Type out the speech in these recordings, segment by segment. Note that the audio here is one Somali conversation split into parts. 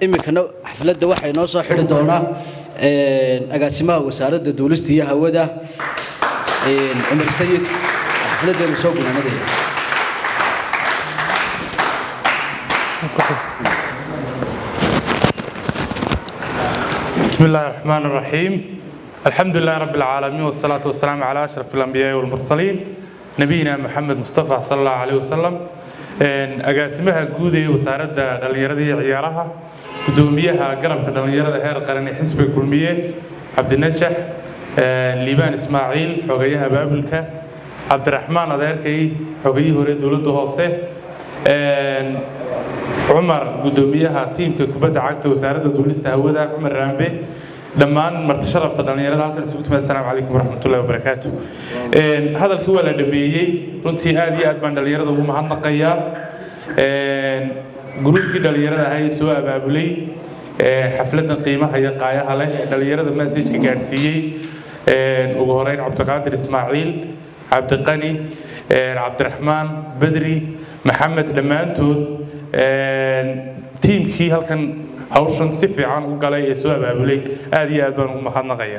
iminkana xafladda waxaa inoo soo xidhi doonaa agaasimaha wasaaradda duulista iyo hawada cumar sayid xafladdeenu soo gunaanadaya بسم الله الرحمن الرحيم الحمد لله رب العالمين والصلاة والسلام على أشرف الأنبياء والمرسلين نبينا محمد مصطفى صلى الله عليه وسلم agaasimaha guud ee wasaaradda dhallinyarada iyo ciyaaraha gudoomiyaha garabka dhallinyarada heer qaran ee xisbiga kulmiye cabdinajax liibaan ismaaciil xogayaha baabulka cabdiraxmaan adeerkay xogayihii hore dowladda hoose cumar gudoomiyaha tiimka kubadda cagta wasaaradda duulista hawada cumar raambe dhammaan marti sharafta dhallinyarada halkan isugu timid assalaamu calaykum waraxmatullahi wabarakaatu hadalkii waa la dhameeyey runtii aad iyo aad baan dhallinyarada ugu mahadnaqayaa gruubkii dhallinyarada ahaa ee soo abaabulay xafladan qiimaha iyo qaayaha leh dhallinyarada masajka gaadhsiiyey ugu horeyn cabdiqaadir ismaaciil cabdiqani cabdiraxmaan bedri maxamed dhammaantood tiimkii halkan hawshan si fiican u galay ee soo abaabulay aad iyo aad baan ugu mahadnaqaya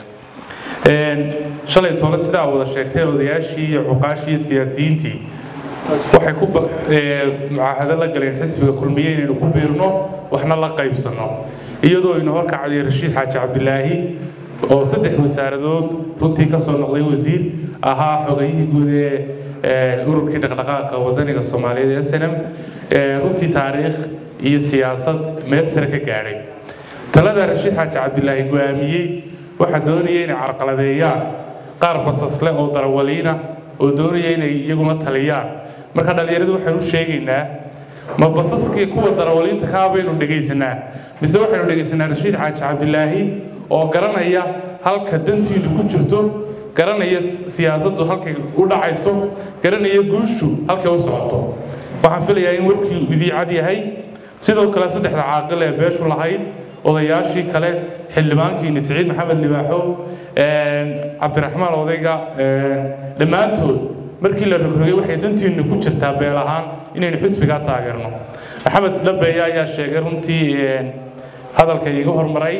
shalay toole sidaa wada sheegtay odayaashii iyo cuqaashii iyo siyaasiyiintii waxay ku mucaahado la galeen xisbiga kulmiye inaynu ku biirno waxna la qaybsanno iyadoo ina horkacaya rashiid xaaji cabdilaahi oo saddex wasaaradood runtii ka soo noqday wasiir ahaa xogayihii guud ee ururkii dhaqdhaqaaqa wadaniga soomaaliyeed ee snm runtii taariikh iyo siyaasad meel sare ka gaadhay talada rashiid xaaji cabdilaahi go-aamiyey waxaa doonaya inay carqaladeeyaan qaar basasle oo darawaliina oo doonaya inay iyaguna taliyaan marka dhallinyaradu waxaynu sheegaynaa ma basaskii kuwa darawaliinta kaa baynu dhegaysanaa mise waxaynu dhegaysanaa rashiid xaaji cabdilaahi oo garanaya halka dantiinu ku jirto garanaya siyaasaddu halkay u dhacayso garanaya guushu halkay u socoto waxaan filayaa in warkii idiicad yahay sidoo kale saddexda caaqil ee beeshu lahayd odayaashii kale xildhibaankiini siciid maxamed libaaxo cabdiraxmaan odayga dhammaantood markii la rogrogay waxay dantiinu ku jirtaa beel ahaan inaynu xisbigaa taageerno maxamed dhabeeye ayaa sheegay runtii hadalka iiga hormaray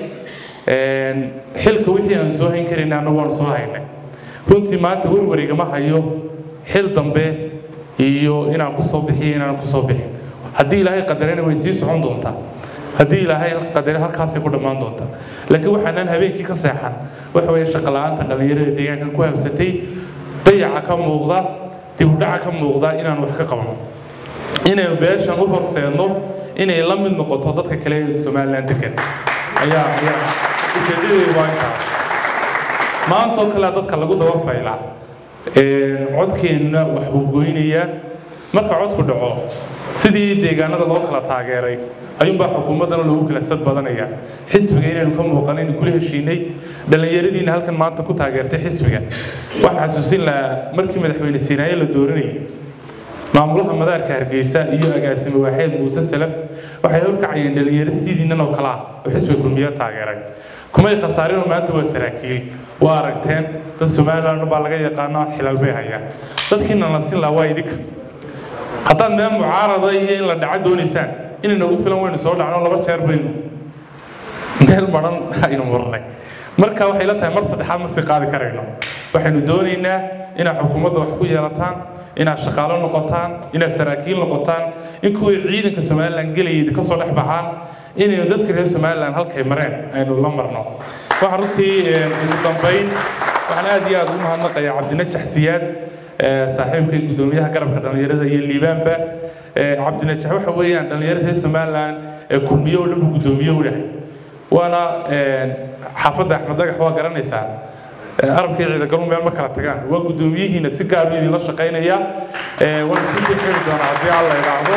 xilka wixii aan soo hayn karayna annagu waanu soo haynay runtii maanta warwarigama hayo xil dambe iyo inaan ku soo bixiyo inaan ku soo bixin haddii ilaahay qadarena way sii socon doontaa haddii ilaahay qadare halkaasay ku dhammaan doontaa laakiin waxaanaan habeenkii ka seexan waxa weeye shaqola'aanta dhallinyarada deegaankan ku habsatay dayaca ka muuqda dibudhaca ka muuqda inaan wax ka qabno inaynu beeshan u horseedno inay la mid noqoto dadka kale ee somalilan degan ayaa ayaa ujeedadeedu waa intaas maantoo kale dadka lagu daba faylaa codkeenna wax buu goynayaa marka codku dhaco sidii deegaanada loo kala taageeray ayuunbaa xukuumaddana loogu kala sad badanaya xisbiga inaynu ka muuqano inaynu kula heshiinay dhallinyaradiina halkan maanta ku taageertay xisbiga waxaan xasuusin lahaa markii madaxweyne siinaaye la dooranayay maamulaha madaarka hargeysa iyo agaasime waaxeed muuse salaf waxay horkacayeen dhallinyaro sidiinan oo kale ah oo xisbiga kulmiye taageeray kumay khasaarinoo maanta waa saraakiil waa aragteen dad somaliland baa laga yaqaano xilal bay hayaan dadkiina la sin lahaa waa idinka haddaad meel mucaarada iyo in la dhaco doonaysaan inay nagu filan waynu soo dhacno laba jeer baynu meel maran aynu marnay marka waxay la tahay mar saddexaad ma sii qaadi karayno waxaynu doonaynaa inaad xukuumadda wax ku yeelataan inaad shaqaalo noqotaan inaad saraakiil noqotaan in kuwii ciidanka somalilan gelayay ka soo dhex baxaan inaynu dadka reer somalilan halkay mareen aynu la marno waxaa runtii ugu dambayn waxaan aad iyo aad ugu mahadnaqayaa cabdinajax siyaad saaxiibkay gudoomiyaha garabka dhallinyarada iyo liibaanba cabdinajax waxa weeyaan dhallinyarada reer somalilan ee kulmiye oo dhan buu gudoomiye u dhahay waana xaafadda axmed dagax waa garanaysaa arabkii ciidagalu meel ma kala tagaan waa gudoomiyihiina si gaar u idinla shaqaynaya waan isku jeexeeli doonaa haddii alla idhaahdo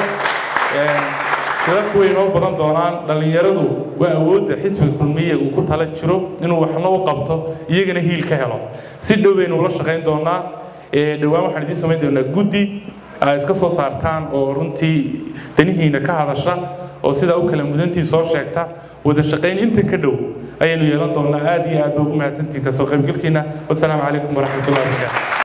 shirarku way inoo badan doonaan dhallinyaradu waa awoodda xisbiga kulmiye uu ku tala jiro inuu waxna u qabto iyagana hiil ka helo si dhow baynu ula shaqayn doonaa dhowaan waxaan idiin samayn doonaa guddi ay iska soo saartaan oo runtii danihiina ka hadasha oo sidaa u kala mudantii soo sheegta wada shaqayn inta ka dhow ayaynu yeelan doonaa aad iyo aad ba ugu mahadsantihin kasoo qaybgalkiina wasalaamu calaykum waraxmatullahi wabarakaatu